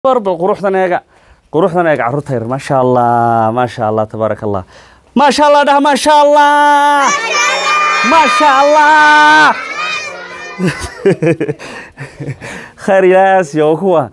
bal quruxdan eega quruxdan eega carruurta yar maasha allah maasha allah tabaaraka allah maasha allah dhah maasha allah maasha allah khayr ilaas iyo kuwa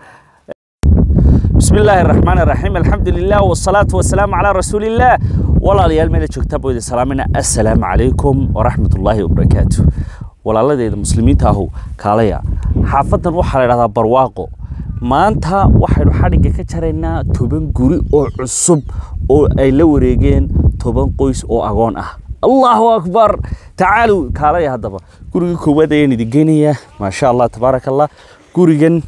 بسم الله الرحمن الرحيم الحمد لله والصلاة والسلام على رسول الله walaalayaal meela joogtaa buu idin salaamina assalaamu calaykum waraxmat ullaahi wabarakaatu walaaladeeda muslimiinta ahu kaalaya xaafadan waxaa la idhahdaa barwaaqo maanta waxaynu xadhigga ka jaraynaa toban guri oo cusub oo ay la wareegeen toban qoys oo agoon ah allahu akbar tacaalu kaalaya haddaba gurigii koowaad ayaan idin geynayaa maasha allah tabaaraka allah gurigan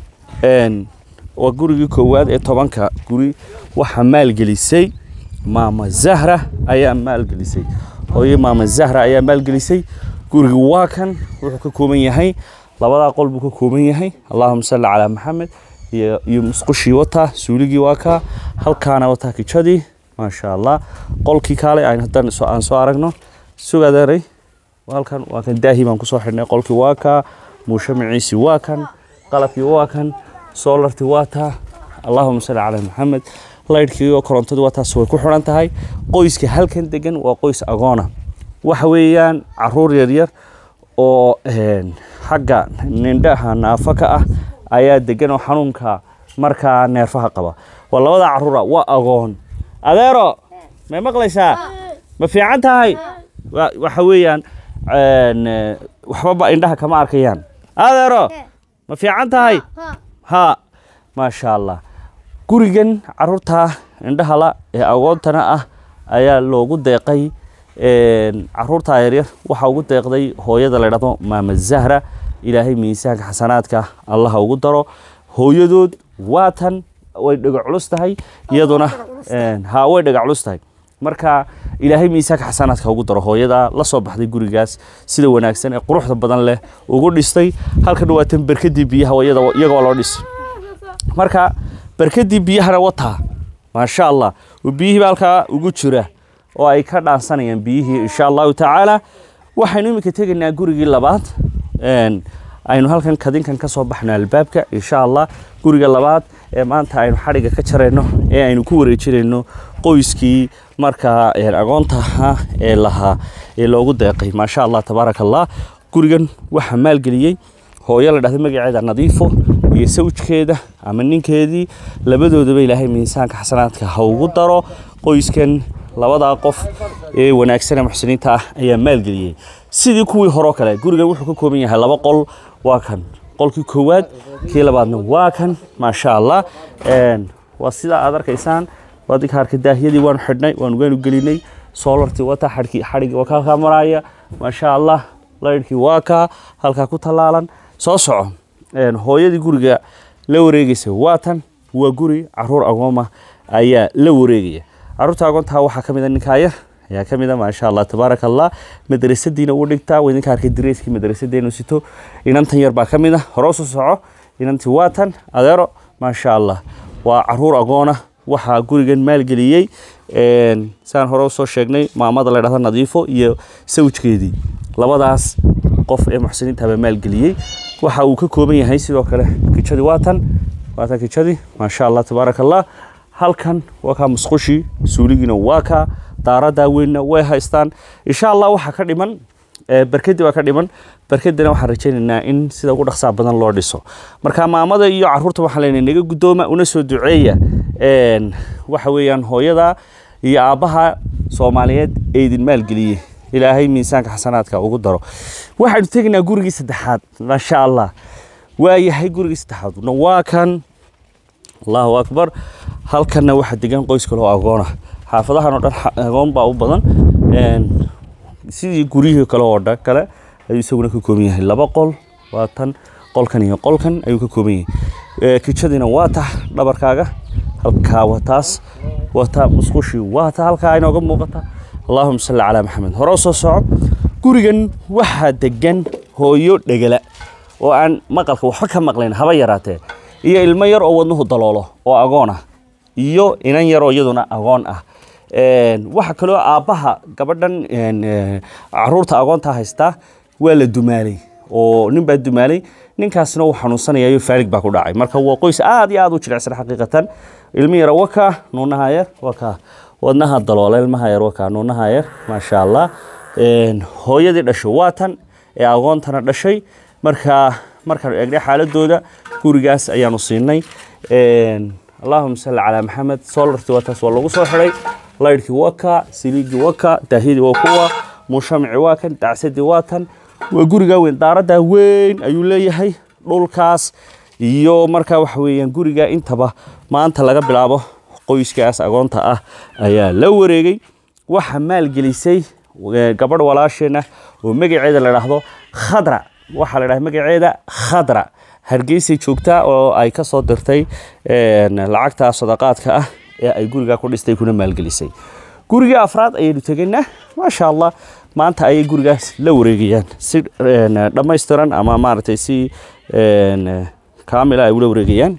waa gurigii koowaad ee tobanka guri waxaa maalgelisay maama zahra ayaa maalgelisay hooye maama zahra ayaa maalgelisay guriga waa kan wuxuu ka kooban yahay labadaa qol buu ka kooban yahay allahuma salli calaa maxamed iyo iyo musqushii wataa suuligii waa kaa halkaana wataa kijadii maasha allah qolkii kaale aan haddaan soo aan soo aragno sugaadeeray halkan waa kan daahi baan kusoo xidhnay qolkii waa kaa muushamaciisi waa kan qalabkii waa kan soolartii waa taa allahuma salli calaa maxamed laydhkii oo korontadu waa taas way ku xidhan tahay qoyska halkan degan waa qoys agoona waxa weeyaan caruur yaryar oo xagga nindhaha naafa ka ah ayaa degan oo xanuunka markaa neerfaha qaba waa labada caruura waa agoon adeero may maqlaysaa ma fiican tahay waxa weeyaan waxbaba indhaha kama arkayaan adeero ma fiican tahay ha maasha allah gurigan caruurta indhahala ee agoontana ah ayaa loogu deeqay caruurta yaryar waxaa ugu deeqday hooyada la dhahdo maama zahra ilaahay miisaanka xasanaadka allaha ugu daro hooyadood waatan way dhega culus tahay iyaduna ha way dhega culus tahay marka ilaahay miisaanka xasanaadka ugu daro hooyada la soo baxday gurigaas sida wanaagsan ee quruxda badan leh ugu dhistay halkan waatan berkadii biyaha iyagoo loo dhisay marka barkadii biyahana wataa maasha allah oo biyihiiba halkaa ugu jira oo ay ka dhaansanayaan biyihii insha allahu tacaala waxaynu iminka tegaynaa gurigii labaad aynu halkan kadinkan ka soo baxno albaabka insha allah guriga labaad ee maanta aynu xadhigga ka jarayno ee aynu ku wareejinayno qoyskii markaa agoontaha ee lahaa ee loogu deeqay maasha allah tabaaraka allah gurigan waxaa maalgeliyey hooyo la dhahda magaceeda nadiifo iyo sawjkeeda ama ninkeedii labadoodaba ilaahay miisaanka xasanaadka ha ugu daro qoyskan labadaa qof ee wanaagsane muxsiniinta ah ayaa maalgeliyey sidii kuwii horeo kale gurigan wuxuu ka kooban yahay laba qol waa kan qolkii koowaad kii labaadna waa kan maasha allah waa sidaa aad arkaysaan waadinka arka daahiyadii waanu xidhnay waanu waanu gelinay soolartii wata xadhkii xadhigii waa kaa maraya maasha allah laydhkii waa kaa halkaa ku tallaalan soo soco hooyadii guriga la wareegaysa waa tan waa guri caruur agooma ayaa la wareegaya caruurta agoontaa waxaa ka mid a ninkaa yar ayaa ka mid a maasha allah tabaaraka allah madrasadiina u dhigtaa waa idinka arkay dareyskii madrasadeenu sito inantan yar baa ka mid a hore soo soco inantii waa tan adeero maasha allah waa caruur agoona waxaa gurigan maalgeliyey saan hore usoo sheegnay maamada la dhahda nadiifo iyo sawjkeedii labadaas qof ee muxsiniinta baa maalgeliyey waxa uu ka kooban yahay sidoo kale kijadii waatan waatan kijadii maasha allah tabaaraka allah halkan waa kaa musqushii suuligiina waa kaa daaradaa weynna way haystaan insha allah waxaa ka dhiman barkadii baa ka dhiman barkadina waxaan rajaynaynaa in sida ugu dhaqsaa badan loo dhiso marka maamada iyo caruurta waxaan leenahay naga guddooma una soo duceeya waxa weeyaan hooyada iyo aabbaha soomaaliyeed ee idin maalgeliyey ilaahay miisaanka xasanaadka ugu daro waxaynu tegaynaa gurigii saddexaad maasha allah waa yahay gurigii saddexaad waa kan allahu akbar halkanna waxaa degan qoys kale oo agoona xaafadahan oo dhan agoon baa u badan sidii guryihii kale oo dhan kale ayuu isaguna ka kooban yahay laba qol waa tan qolkan iyo qolkan ayuu ka kooban yahay kijadiina waa ta dhabarkaaga halkaa waa taas waa ta musqushii waa ta halkaa inooga muuqata allahuma salli calaa maxamed hore soo soco gurigan waxaa degan hooyo dhegala oo aan maqalka waxba ka maqlayn haba yaraatee iyo ilmo yar oo wadnuhu daloolo oo agoon ah iyo inan yar oo iyaduna agoon ah waxa kaloo aabbaha gabadhan caruurta agoonta haystaa waa la dumaalay oo nin baa dumaalay ninkaasna uu xanuunsanayayo faalig baa ku dhacay marka waa qoys aad iyo aad u jilicsan xaqiiqatan ilmi yara waka nuunaha yar waka wadnaha daloola ilmaha yar waka nuunaha yar maasha allah hooyadii dhashay waa tan ee agoontana dhashay marka markaan eegnay xaaladooda gurigaas ayaanu siinay allahuma salli calaa maxamed solartii waa taas waa lagu soo xiday laydhkii waa ka siliigii waa ka daahidii waa kuwa mushamici waa kan dacsadii waa tan waa gurigaa weyn daaradaa weyn ayuu leeyahay dhulkaas iyo markaa waxa weeyaan guriga intaba maanta laga bilaabo qoyskaas agoonta ah ayaa la wareegay waxa maalgelisay gabadh walaasheena oo magaceeda la dhaahdo khadra waxaa la dhaha magaceeda khadra hargeysay joogtaa oo ay ka soo dirtay lacagta sadaqaadka ah ee ay gurigaa ku dhistay kuna maalgelisay guriga afraad ayaynu tegaynaa maasha allah maanta ayay gurigaas la wareegayaan si dhammaystiran ama maaragtay si kaamila ay ula wareegayaan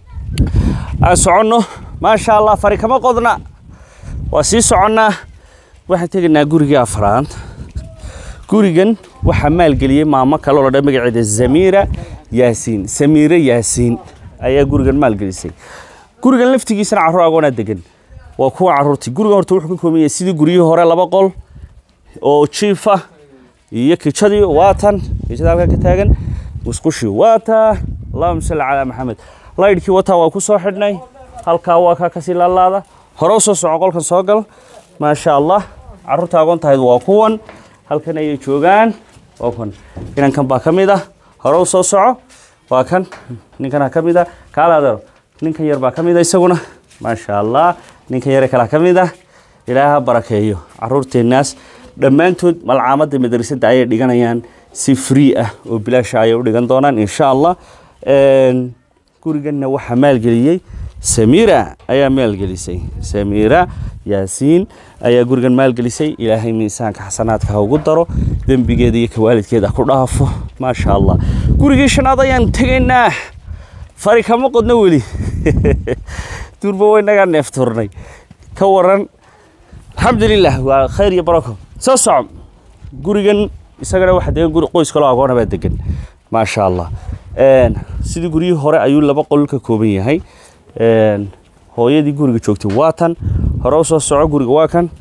aan soconno maasha allah fari kama qodna waa sii soconnaa waxaan tegaynaa gurigii afraad gurigan waxaa maalgeliyey maamo kale oo la dha magaceeda zamiira yaasiin samiire yaasiin ayaa gurigan maalgelisay gurigan laftigiisana carruur agoonaa degan waa kuwa carruurtii gurigan horta wuxuu ka kooban yahay sidii guryihii hore laba qol oo jiifa iyo kijadii waa tan kijada halkan ka taagan musqushii waa taa allahuma salli calaa maxamed laydhkii wataa waa ku soo xidhnay halkaa waa kaa kasii laalaada hore u soo soco qolkan soo gal maasha allah carruurta agoontahayd waa kuwan halkan ayay joogaan waa kuwan inankan baa ka mid ah hore u soo soco waa kan ninkana ka mid ah kaalaadero ninkan yar baa ka mid ah isaguna maasha allah ninkan yare kalaa ka mid ah ilaaha barakeeyo caruurteennaas dhammaantood malcaamadda madrasadda ayay dhiganayaan si free ah oo bilaasha ayay u dhigan doonaan insha allah guriganna waxaa maalgeliyey samiira ayaa maalgelisay samiira yaasiin ayaa gurigan maalgelisay ilaahay miisaanka xasanaadka ha ugu daro dembigeeda iyo kawaalidkeeda ku dhaafo maasha allah gurigii shanaad ayaan tegaynaa fari kama qodno weli durba waynagaa neefturnay ka waran alxamdulilah waa khayr iyo barako soo soco gurigan isagana waxaa degan guri qoys kaloo agoona baa degan maasha allah sidii guryihii hore ayuu laba qol ka kooban yahay hooyadii guriga joogtay waa tan hore u soo soco guriga waa kan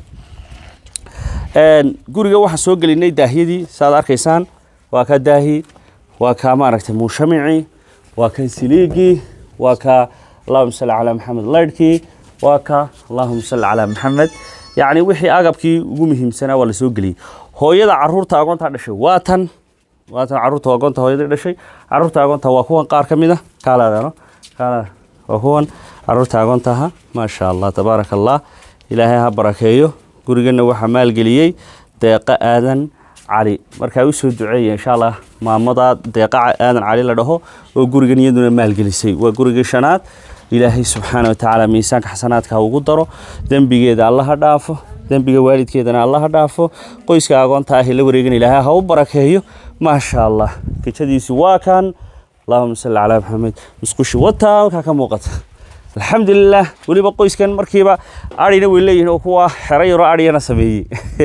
guriga waxaan soo gelinay daahyadii saaad arkaysaan waa ka daahi waa kaa maaragtay muushamicii waa kan siliigii waa kaa allahuma salli calaa maxamed laydhkii waa ka allahuma salli calaa maxamed yacni wixii agabkii ugu muhiimsanaa waa la soo geliyey hooyada caruurta agoontaa dhashay waa tan waa tan caruurta agoonta hooyadii dhashay caruurta agoonta waa kuwan qaar ka mid ah kaalaadano kaalaad waa kuwan caruurta agoontaha maasha allah tabaaraka allah ilaahay ha barakeeyo gurigana waxaa maalgeliyey deeqa aadan cali markaa u soo duceeya insha allah maamada deeqa aadan cali la dhaho oo gurigan iyaduna maalgelisay waa gurigii shanaad ilaahay subxaana watacaala miisaanka xasanaadka ha ugu daro dembigeeda alla ha dhaafo dembiga waalidkeedana alla ha dhaafo qoyska agoonta ah ee la wareegan ilaahay ha u barakeeyo maasha allah kijadiisi waa kan allahuma salli calaa maxamed musqushi wataa halkaa ka muuqata alxamdulilah weliba qoyskan markiiba adhina way leeyihiin oo kuwa xero yaroo adhiyana sameeyey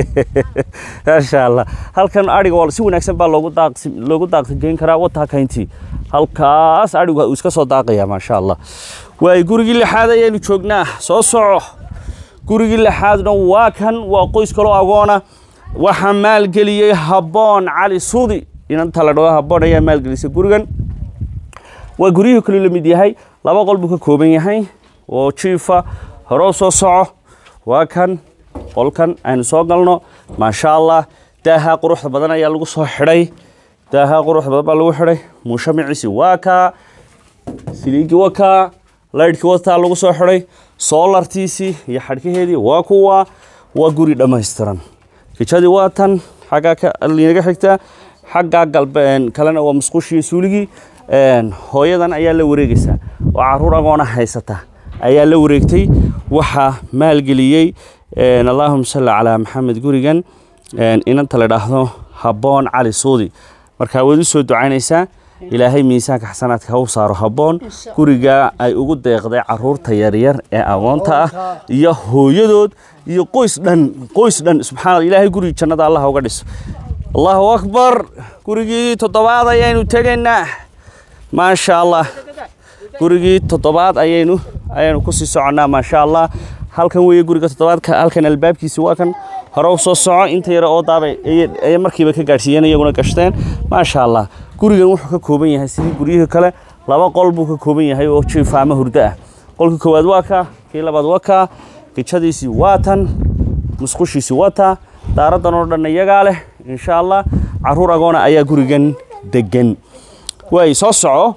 maasha allah halkan adhiga waa si wanaagsan baa loogu daaqsi loogu daaqsigeyn karaa wataa kayntii halkaas adhigu uu iska soo daaqaya maasha allah waay gurigii lixaad ayaanu joognaa soo soco gurigii lixaadna waa kan waa qoys kaloo agoona waxaa maalgeliyey habboon cali suudi inanta la dhaho habboon ayaa maalgelisay gurigan waa guryihii kaluu la mid yahay laba qol buu ka kooban yahay oo jiifa horoo soo soco waa kan qolkan aynu soo galno maasha allah daaha quruxda badan ayaa lagu soo xidhay daaha quruxda badan baa lagu xidhay muushamiciisi waa kaa siliigii waa kaa laydhkii wataa lagu soo xidhay soolartiisii iyo xadhkaheedii waa kuwa waa guri dhammaystiran kijadii waa tan xaggaa linaga xigta xaggaa galbe kalena waa musqushii suuligii hooyadan ayaa la wareegaysaa oo caruur agoona haysata ayaa la wareegtay waxaa maalgeliyey allahuma salli calaa maxamed gurigan inanta la dhaahdo habboon cali suudi markaa waad u soo ducaynaysaa ilaahay miisaanka xasanaadka ha u saaro habboon guriga ay ugu deeqday caruurta yaryar ee agoonta ah iyo hooyadood iyo qoys dhan qoys dhan subxaana ilaahay gurigi jannada allah uga dhiso allahu akbar gurigii toddobaad ayaynu tegaynaa maasha allah gurigii toddobaad ayaynu ayaynu kusii soconnaa maasha allah halkan weeye guriga toddobaadka halkan albaabkiisi waa kan hore u soo soco inta yare oo daabay ayay markiiba ka gaadhsiiyeen iyaguna gashteen maasha allah gurigan wuxuu ka kooban yahay sidii guryihii kale laba qol buu ka kooban yahay oo jiifaamo hurdo ah qolka koowaad waa kaa kii labaad waa kaa gijadiisii waa tan musqushiisii waa taa daaradan oo dhan iyagaa leh insha allah caruur agoona ayaa gurigan degan waay soo soco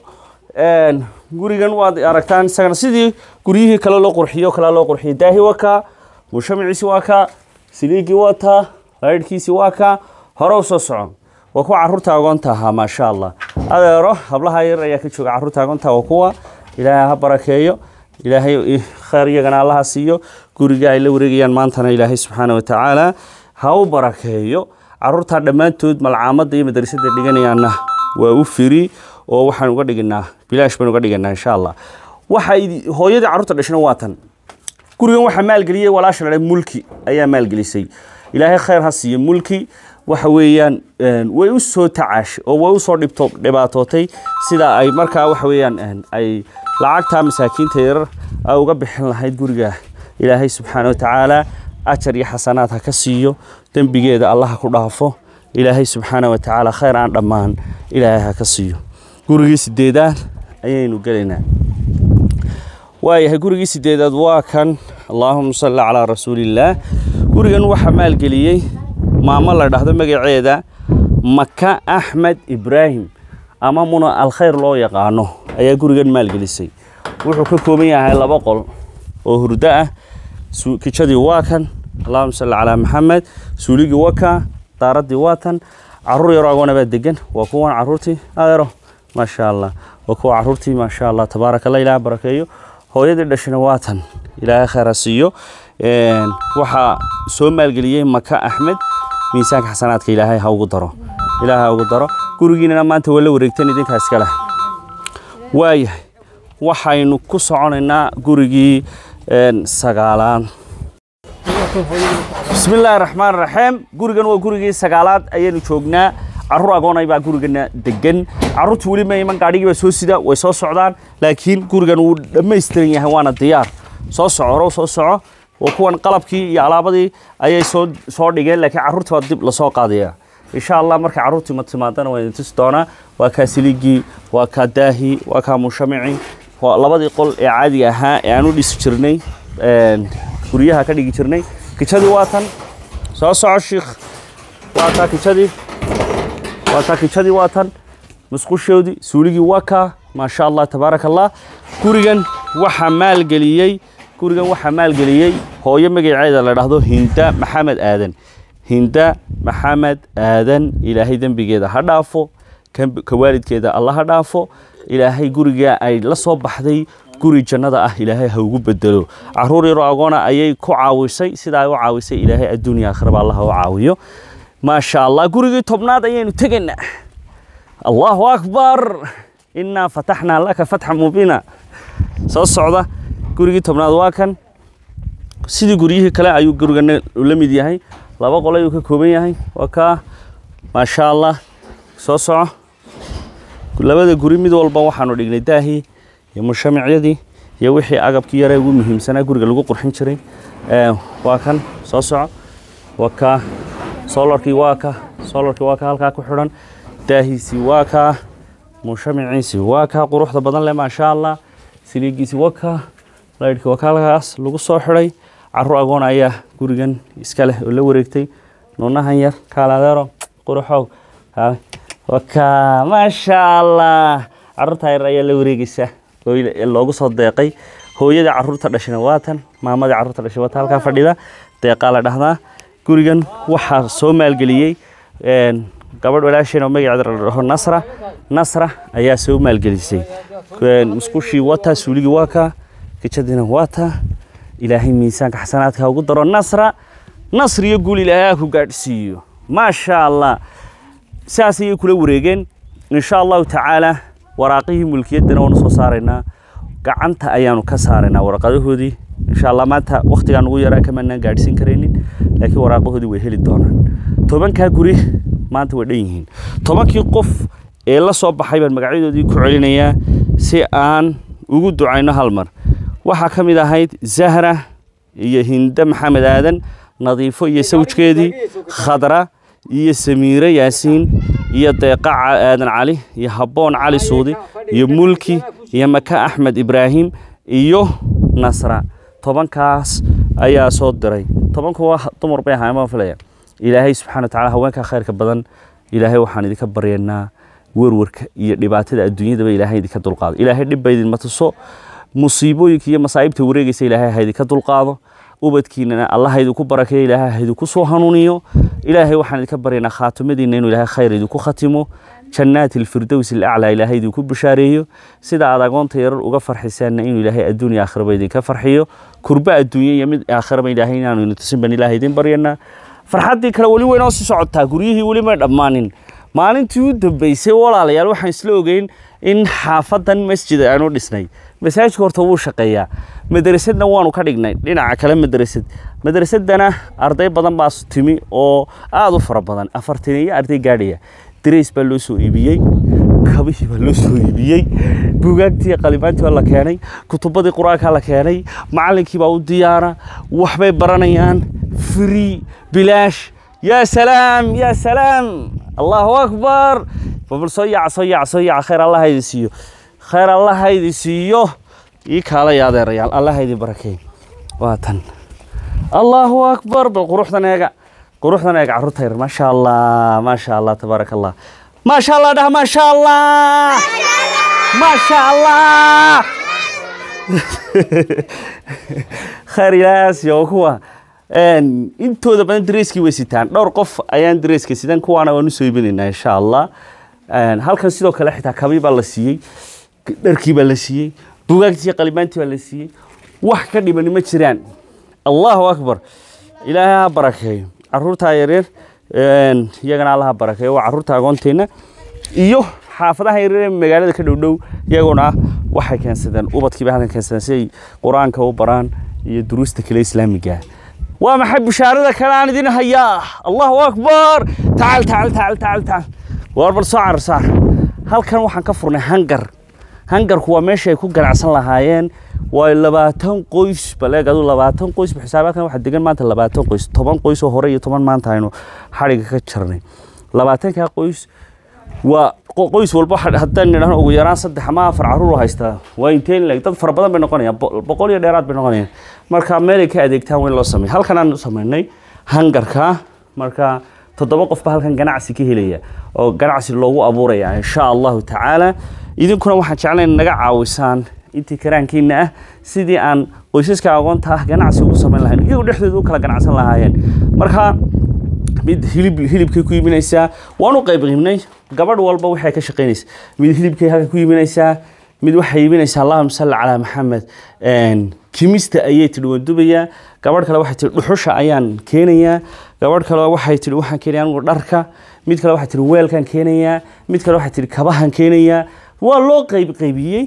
gurigan waad aragtaan isagana sidii guryihii kale loo qurxiyo kale loo qurxiyay daahi waa kaa mushamaciisi waa kaa siliigii waa taa laydhkiisii waa kaa hore u soo socon waa kuwa caruurta agoonta ahaa maasha allah adeero hablaha yar ayaa ka jooga caruurta agoonta waa kuwa ilaahay ha barakeeyo ilaahay khayr iyagana allaha siiyo guriga ay la wareegayaan maantana ilaahay subxaana wa tacaala ha u barakeeyo caruurta dhammaantood malcaamadda iyo madrasadda dhiganayaanna waa u firi oo waxaan uga dhiganaa bilaash baan uga dhiganaa insha allah waxa hooyadii carruurta dhashana waa tan gurigan waxaa maalgeliyey walaasha la mulki ayaa maalgelisay ilaahay khayr ha siiyo mulki waxa weeyaan way u soo tacaash oo way u soo dhibto dhibaatootay sida ay markaa waxa weeyaan ay lacagta masaakiinta yarar ay uga bixin lahayd guriga ilaahay subxaana wa tacaala ajar iyo xasanaad ha ka siiyo dembigeeda allah ku dhaafo ilaahay subxaana wa tacaala khayr aan dhammaan ilaahay ha ka siiyo gurigii sideedaad ayaynu gelaynaa waayahay gurigii sideedaad waa kan allaahuma salli calaa rasuulillaah gurigan waxaa maalgeliyey maamo la dhahdo magaceeda maka axmed ibraahim ama muna alkhayr loo yaqaano ayaa gurigan maalgelisay wuxuu ka kooban yahay laba qol oo hurdo ah kijadii waa kan allahuma salli calaa maxamed suuligii waa kaa daaradii waa tan caruur yaroo agoona baa degan waa kuwan caruurtii adeero maasha allah waa kuwa caruurtii maasha allah tabaaraka allah ilaah barakeeyo hooyadii dhashana waa tan ilaahay khayra siiyo waxaa soo maalgeliyey maka axmed miisaanka xasanaadka ilaahay ha ugu daro ilaahay ha ugu daro gurigiinana maanta waa la wareegteen idinkaa iska leh waayahay waxaynu ku soconaynaa gurigii sagaalaad bismi illaahi raxmaan raxiim gurigan waa gurigii sagaalaad ayaynu joognaa caruur agoonay baa gurigana degan caruurtii weli ma iman gaadhigii baa soo sida way soo socdaan laakiin gurigan wuu dhammaystiran yahay waana diyaar soo soco horow soo soco waa kuwan qalabkii iyo alaabadii ayay soo soo dhigeen laakiin carruurtii baa dib lasoo qaadaya insha allah markay carruurtii ma timaadana waa idin tusi doonaa waa kaa siligii waa kaa daahi waa kaa mushamici waa labadii qol ee caadiga ahaa ee aan u dhisi jirnay guryaha ka dhigi jirnay kijadii waa tan soo soco shiikh waa taa kijadii waa taa kijadii waa tan musqushoodii suuligii waa kaa maasha allah tabaaraka allah gurigan waxaa maalgeliyey gurigan waxaa maalgeliyey hooyo magaceeda la dhahdo hinda maxamed aadan hinda maxamed aadan ilaahay dembigeeda ha dhaafo ka waalidkeeda alla ha dhaafo ilaahay guriga ay la soo baxday guri jannada ah ilaahay ha ugu bedelo caruur yaroo agoona ayay ku caawisay sidaa ay u caawisay ilaahay adduunya aakhiraba allah ha u caawiyo maasha allah gurigii tobnaad ayaynu tegaynaa allahu akbar innaa fataxnaa laka fatxa mubiina soo socda gurigii tobnaad waa kan sidii guryihii kale ayuu gurigana la mid yahay laba qol ayuu ka kooban yahay waa kaa maasha allah soo soco labada guri mid walba waxaanu dhignay daahii iyo mushamicyadii iyo wixii agabkii yare ugu muhiimsanaa guriga lagu qurxin jiray waa kan soo soco waa kaa solarkii waa ka solarkii waa ka halkaa ku xidhan daahiisii waa kaa mushamiciisii waa kaa quruxda badan leh maasha allah siliigiisii waa kaa laydhkii waa kaa halkaas lagu soo xidhay caruur agoon ayaa gurigan iska leh oo la wareegtay nuunahan yar kaaladeero quruxow wakaa maasha allah caruurtaa yar ayaa la wareegeysa oo loogu soo deeqay hooyadii caruurta dhashayna waa tan maamadii caruurta dhashay waa ta halkaa fadhida deeqaa la dhahdaa gurigan waxaa soo maalgeliyey gabadh walaasheen oo magaceeda la dhaho nasra nasra ayaa soo maalgelisay musqushii wataa suuligii waa kaa kijadiina waa taa ilaahay miisaanka xasanaadka ha ugu daro nasra nasr iyo guul ilaahay ha ku gaadhsiiyo maasha allah sidaas ayay kula wareegeen insha allahu tacaala waraaqihii mulkiyaddana waanu soo saaraynaa gacanta ayaanu ka saaraynaa waraqadahoodii insha allah maanta wakhtigaan ugu yaraa kamanaan gaadhsiin karaynin laakiin waraaqahoodii way heli doonaan tobankaa guri maanta way dhan yihiin tobankii qof ee la soo baxay baan magacyadoodii ku celinayaa si aan ugu ducayno hal mar waxaa ka mid ahayd zahra iyo hinde maxamed aadan nadiifo iyo sawjkeedii khadra iyo samiire yaasiin iyo deeqa aadan cali iyo habboon cali suudi iyo mulki iyo maka axmed ibraahim iyo nasra tobankaas ayaa soo diray tobanku waa dumar bay ahaayeen baan filaya ilaahay subxana wa tacala haweenkaa khayrka badan ilaahay waxaan idinka baryaynaa werwarka iyo dhibaatada adduunyadaba ilaahay idinka dulqaado ilaahay dhibba idinma tuso musiibooyinka iyo masaa'ibta wareegaysa ilaahay ha idinka dulqaado ubadkiinana allah ha idinku barakeeyo ilaahay ha idinku soo hanuuniyo ilaahay waxaan idinka baryaynaa khaatimadiina inuu ilaahay khayr idinku khatimo jannaati alfirdows alaclaa ilaahay idinku bishaareeyo sida aad agoonta yarar uga farxisaanna inuu ilaahay adduun iyo aakhiraba idinka farxiyo kurba adduunye iyo mid aakhiraba ilaahay inaanu ina tusin baan ilaahay idin baryanaa farxaddii kale weli weynoo sii socotaa guryihii weli may dhammaanin maalintii u dambeysay walaalayaal waxaan isla ogeyn in xaafadan masjid aanu dhisnay masaajidka horta wuu shaqeeyaa madarasadna waanu ka dhignay dhinaca kale madarasad madarasadana arday badan baa timi oo aada u fara badan afartan iyo arday gaadhaya darays baa loo soo iibiyey kabihii baa loo soo iibiyey buugaagtii qalimaantii baa la keenay kutubadii qur-aankaa la keenay macallinkii baa u diyaara waxbay baranayaan free bilaash yaa salaam yaa salaam allahu akbar babal soo yaaca soo yaaca soo yaaca khayr allah idin siiyo khayr allah idin siiyo ii kaalaya adeerayaal allah idin barakeey waa tan allahu akbar bal quruxdan eega quruxdan eega carruurta yar maasha allah maasha allah tabaaraka allah maasha allah dhah maasha allah maasha allah khayr ilaas iyo kuwa intooda badan dareyskii way sitaan dhowr qof ayaan dareyska sidan kuwaana waan usoo iibinaynaa insha allah halkan sidoo kale xitaa kabii baa la siiyey dharkii baa la siiyey bugaagtii qalimaantii baa la siiyey wax ka dhimani ma jiraan allahu akbar ilaahay ha barakeeyo caruurtaa yaryar iyagana allaha barakeeyo waa caruurta agoonteenna iyo xaafadaha yaryar ee magaalada ka dhowdhow iyaguna waxay keensadeen ubadkiiba halkan keensadeen si ay qur-aanka u baraan iyo duruusta kale islaamiga waa maxay bishaarada kale aan idin hayaa allahu akbar tacal tacal tacal tacal tacal war bal soo carar saar halkan waxaan ka furnay hangar hangarku waa meesha ay ku ganacsan lahaayeen waa labaatan qoys baleeg adu labaatan qoys xisaabaadkan waxaa degan maanta labaatan qoys toban qoys oo hore iyo toban maanta aynu xadhiga ka jarnay labaatankaa qoys waa qoys walba haddaan nidhahno ugu yaraan saddex ama afar caruur haystaa waa inteen leeg dad fara badan bay noqonayaan boqol iyo dheeraad bay noqonayaan marka meelay ka adeegtaan weyn loo sameey halkan aan samaynay hangarka marka toddoba qof baa halkan ganacsi ka helaya oo ganacsi loogu abuuraya insha allahu tacaala idinkuna waxaan jeclayn naga caawisaan intii karaankiina ah sidii aan qoysaska aqoonta ah ganacsi ugu samayn lahayn iyagu dhexdooda u kala ganacsan lahaayeen marka mid hilib hilibkay ku iibinaysaa waan u qayb qiibnay gabadh walba waxay ka shaqaynaysaa mid hilibkay halka ku iibinaysaa mid waxay iibinaysaa allahuma salli calaa maxamed kimista ayay tidhi waan dubayaa gabadh kale waxay tihi dhuxusha ayaan keenayaa gabadh kale waxay tihi waxaan keenaya anigu dharka mid kale waxay tihi weelkaan keenayaa mid kale waxay tihi kabahan keenayaa waa loo qayb qaybiyey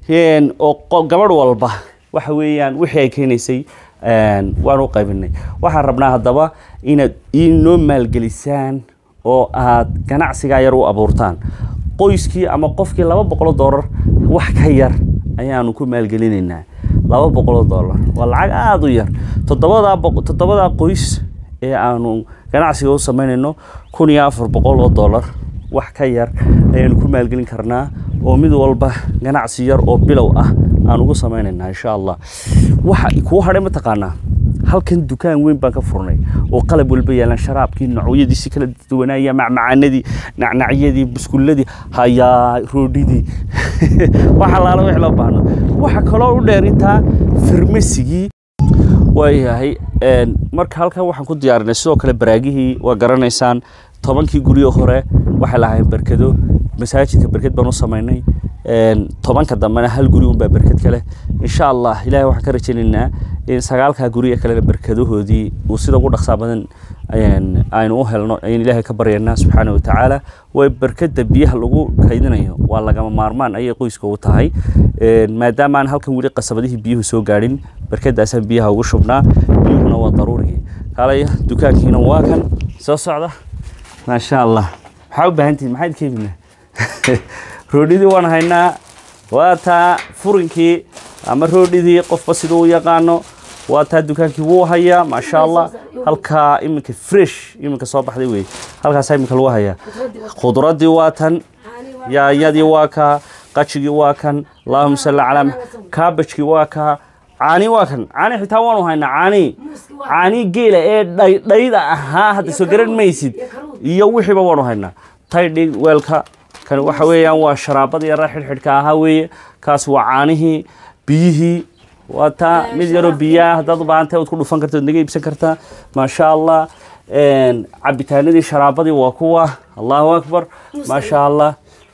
oo gabadh walba waxa weeyaan wixii ay keenaysay waan u qaybinay waxaan rabnaa haddaba inaad inoo maalgelisaan oo aad ganacsigaa yar u abuurtaan qoyskii ama qofkii laba boqolo doolar wax ka yar ayaanu ku maalgelinaynaa laba boqoloo doolar waa lacag aada u yar toddobadaa toddobadaa qoys ee aanu ganacsiga u samaynayno kun iyo afar boqol oo doolar wax ka yar ayaanu ku maalgelin karnaa oo mid walba ganacsi yar oo bilow ah aan ugu samaynaynaa insha allah waxa kuu hadhay mataqaanaa halkan dukaan weyn baan ka furnay oo qalab walba yaalan sharaabkii noocyadiisi kala duwanaaya macmacaanadii nacnacyadii buskulladii hayaa roodhidii waxa laala wix loo baahno waxa kaloo u dheer intaa farmasigii waayahay marka halkan waxaan ku diyaarinay sidoo kale baraagihii waa garanaysaan tobankii guryo hore waxay lahayn berkado masaajidka berked baan u samaynay tobanka dambena hal guri unbaa berked kale insha allah ilahay waxaan ka rajaynaynaa in sagaalkaa guriga kalena berkadahoodii uu sida ugu dhaqsaa badan aynu u helno ayaan ilaahay ka baryaynaa subxaana watacaala way berkada biyaha lagu kaydinayo waa lagama maarmaan ayay qoyska u tahay maadaama aan halkan weli qasabadihii biyuhu soo gaadhin berkadaasaan biyaha ugu shubnaa biyuhuna waa daruurigii kaalaya dukaankiina waa kan soo socda maasha allah maxaa u baahan tihin maxaad ka iibinaa roodhidii waan haynaa waa taa furinkii ama roodhidii qofba siduu u yaqaano waa taa dukaankii wuu hayaa maasha allah halkaa iminka fresh iminka soo baxday wey halkaasaa iminka lagu hayaa khudradii waa tan yaanyadii waa kaa qajigii waa kan allahuma salli calaa kaabajkii waa kaa caani waa kan caani xitaa waanu haynaa caani caani geela ee dhaydhayda ahaa hadda soo garan maysid iyo wixiiba waanu haynaa taydhi weelka kan waxa weeyaan waa sharaabadii yaraa xidhxidhka ahaa weeye kaas waa caanihii biyihii waa taa mid yaroo biyaa haddaad u baahantay waad ku dhufan karta waad naga iibsan kartaa maasha allah cabitaanadii sharaabadii waa kuwa allahu akbar maasha allah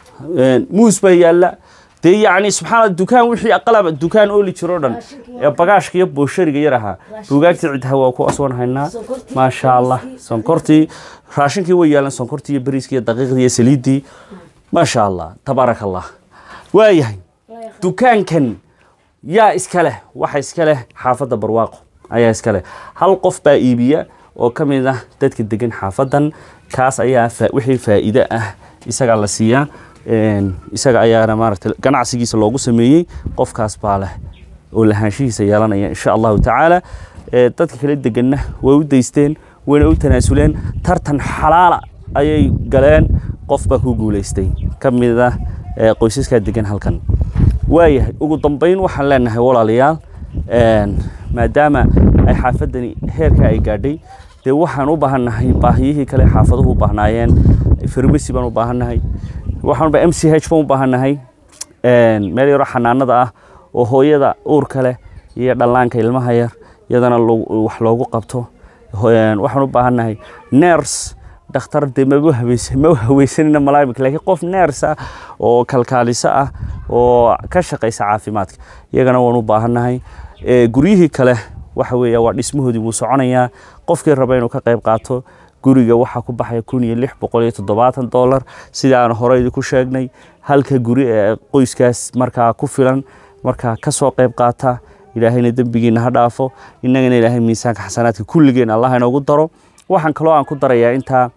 muus baa yaalla dee yacni subxaana dukaan wixii aqalaba dukaan ooli jiro dhan ee bagaashka iyo booshariga yar ahaa buugaagtii ciddaha waa kuwaas waan haynaa maasha allah sonkortii raashinkii way yaalan sonkortii iyo bariiskii iyo daqiiqdii iyo saliiddii maasha allah tabaaraka allah waayahay dukaankan yaa iska leh waxa iska leh xaafadda barwaaqo ayaa iska leh hal qof baa iibiya oo ka mid ah dadka degan xaafadan kaas ayaa wixii faa'iide ah isagaa la siiyaa isaga ayaana maaragtay ganacsigiisa loogu sameeyey qofkaas baa leh oo lahaanshihiisa yeelanaya insha allahu tacaala dadka kala deganna way u daysteen wayna u tanaasuleen tartan xalaala ayay galeen qof baa ku guulaystay ka mid ah qoysaskaa degan halkan waayahay ugu dambeyn waxaan leenahay walaalayaal maadaama ay xaafadani heerka ay gaadhay dee waxaan u baahannahay baahiyihii kale xaafaduhu u baahnaayeen farmasi baan u baahannahay waxaanba m c h baan u baahannahay meel yaro xanaanada ah oo hooyada uurka leh iyo dhallaanka ilmaha yar iyadana wax loogu qabto waxaan u baahannahay ners dhakhtar dee maba habaysan ma hawaysanina malaamika laakiin qof neers ah oo kalkaaliso ah oo ka shaqaysa caafimaadka iyagana waan u baahannahay guryihii kale waxa weeya waa dhismahoodii wuu soconayaa qofkii raba inuu ka qayb qaato guriga waxaa ku baxaya kun iyo lix boqol iyo toddobaatan dollar sida aan hore idinku sheegnay halka guri ee qoyskaas markaa ku filan markaa ka soo qayb qaata ilaahayna dembigiina ha dhaafo innagana ilaahay miisaanka xasanaadka kulligeen allah inoogu daro waxaan kaloo aan ku darayaa intaa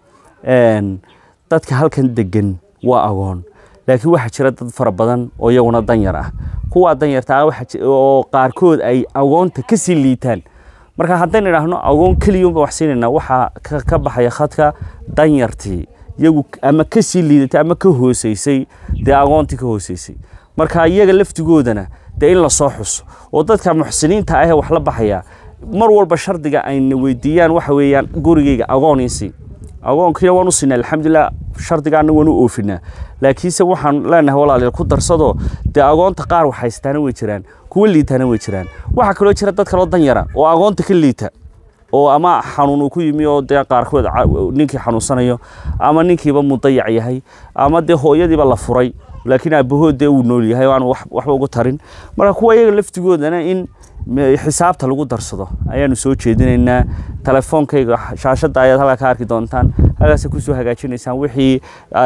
dadka halkan degan waa agoon laakiin waxaa jira dad fara badan oo iyaguna danyar ah kuwaa danyarta ah oo qaarkood ay agoonta ka sii liitaan marka haddaynu idhaahno agoon keliyunba wax siinayna waxaa ka baxaya khadka danyartii iyagu ama ka sii liidatay ama ka hooseysay dee agoontii ka hooseysay marka iyaga laftigoodana dee in lasoo xuso oo dadka muxsiniinta ahee wax la baxaya mar walba shardiga ayna weydiiyaan waxa weeyaan gurigeyga agooniisi agoonkiina waan u siinaa alxamdulilah shardigaana waan u oofinaa laakiinse waxaan leenahay walaalayaal ku darsado dee agoonta qaar wax haystaana way jiraan kuwa liitaana way jiraan waxaa kaloo jira dad kaloo danyara oo agoonta ka liita oo ama xanuun uu ku yimi oo dee qaarkood ninkii xanuunsanayo ama ninkiiba mudayac yahay ama dee hooyadiiba la furay laakiin aabahood dee uu nool yahay oo aan waxba ugu tarin marka kuwa iyaga laftigoodana in xisaabta lagu darsado ayaanu soo jeedinaynaa telefoonkayga shaashadda ayaad halkaa ka arki doontaan halkaasa kusoo hagaajinaysaan wixii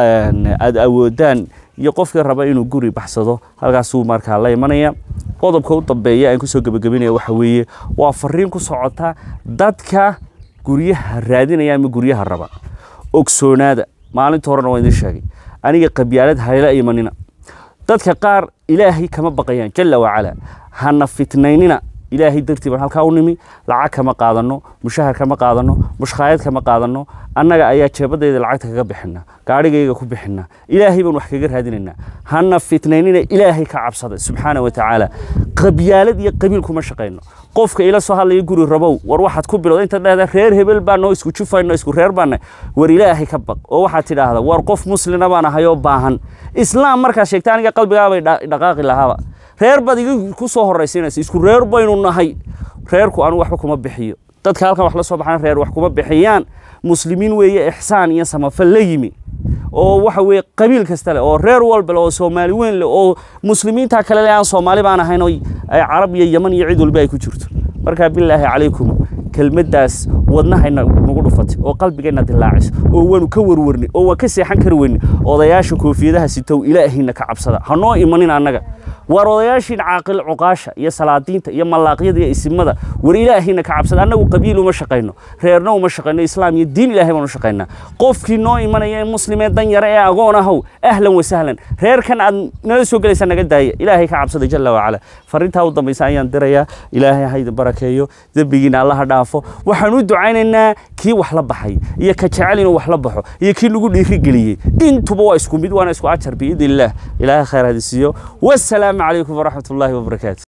aad awoodaan iyo qofkii raba inuu guri baxsado halkaasuu markaa la imanaya qodobka u dambeeya aan kusoo gebagabinaya waxa weeye waa fariin ku socota dadka guryaha raadinaya ama guryaha raba ogsoonaada maalinta horena waa idin sheegay aniga qabyaalad hayla imanina dadka qaar ilaahay kama baqayaan jalla wacala hana fitnaynina ilaahay dartii baan halkaa u nimi lacag kama qaadano mushahar kama qaadano mushkaayad kama qaadano annaga ayaa jeebadayda lacagta kaga bixina gaarhigayga ku bixina ilaahay baan wax kaga raadinaynaa hana fitnaynina ilaahay ka cabsada subxaana wa tacaala qabyaalad iyo qabiil kuma shaqayno qofka ila soo hadlaya guri rabow war waxaad ku bilowda intaad dhahdaa reer hebel baa noo isku jufayno isku reer baana war ilaahay ka baq oo waxaad tidhaahdaa war qof muslina baan ahay oo baahan islaam markaad sheegta aniga qalbigaabay dhaqaaqi lahaaba reer baad iga ku soo horraysiinaysa isku reer baynu nahay reerku anu waxba kuma bixiyo dadka halkan wax la soo baxaan reer wax kuma bixiyaan muslimiin weeye ixsaan iyo samafal la yimi oo waxa weeye qabiil kasta leh oo reer walba leh oo soomaali weyn leh oo muslimiinta kale leh aan soomaali baan ahayn oo ay carab iyo yaman iyo cid walba ay ku jirto marka bilaahi calaykum kelmaddaas wadnahayna nagu dhufatay oo qalbigayna dilaacis oo waanu ka warwarnay oo waan ka seexan kari weynay odayaasha koofiyadaha sitow ilaahayna ka cabsada ha noo imanin annaga war odayaashiin caaqil cuqaasha iyo salaadiinta iyo malaaqyada iyo isimada war ilaahayna ka cabsada annagu qabiil uma shaqayno reerna uma shaqayno islaam iyo diin ilaahay baan u shaqaynaa qofkii noo imanaya ee muslimee dan yare ee agoon ahow ahlan wasahlan reerkan aad nala soo gelaysa naga daaya ilaahay ka cabsada jalla wacala farintaa u dambaysa ayaan dirayaa ilaahay ha idin barakeeyo dembigiina allaha dhaafo waxaan u ducaynaynaa kii wax la baxay iyo ka jecel inuu wax la baxo iyo kii lagu dhiirigeliyey intuba waa isku mid waana isku ajar biidn illaah ilaahay khayr hadisiiyo wasalaamu calaykum waraxmat ullaahi wabarakaatu